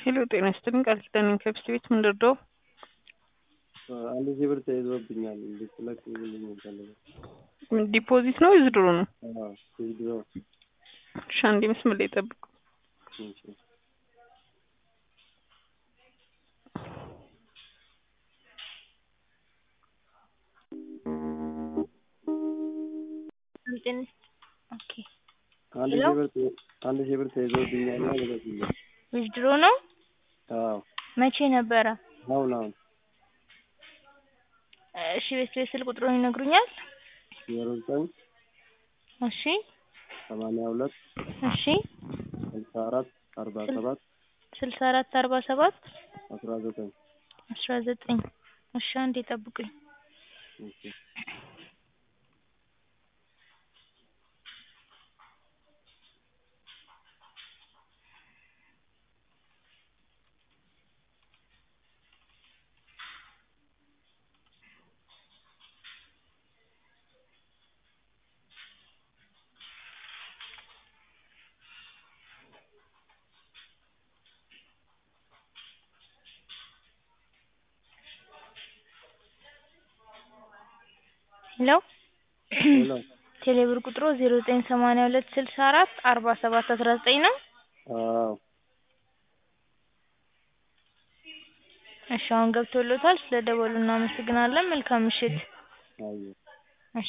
ሄሎ ጤና ይስጥልኝ ቃል ኪዳን ከብስ ቤት ምን ልርዳው? አንድ ሺህ ብር ተይዞብኛል እንድትለቅ ልኝ ፈልገ ዲፖዚት ነው ዊዝድሮ ነው? ዊዝድሮ እሺ አንዴ መስመር ላይ ጠብቁ። ኦኬ አንድ ሺህ ብር ተይዞ- አንድ ሺህ ብር ተይዞብኛል እና ልቀቅልኝ። ዊዝድሮ ነው? አዎ መቼ ነበረ? አሁን አሁን እሺ ቤት ቤት ስልክ ቁጥሩን ይነግሩኛል? ዜሮ ዘጠኝ እሺ ሰማንያ ሁለት እሺ ስልሳ አራት አርባ ሰባት ስልሳ አራት አርባ ሰባት አስራ ዘጠኝ አስራ ዘጠኝ እሺ አንዴ ጠብቁኝ። ኦኬ ሄሎ ሄሎ ቴሌብር ቁጥሩ ዜሮ ዘጠኝ ሰማንያ ሁለት ስልሳ አራት አርባ ሰባት አስራ ዘጠኝ ነው? አዎ እሺ አሁን ገብቶሎታል። ስለደወሉ እናመሰግናለን። መልካም ምሽት። አየሁ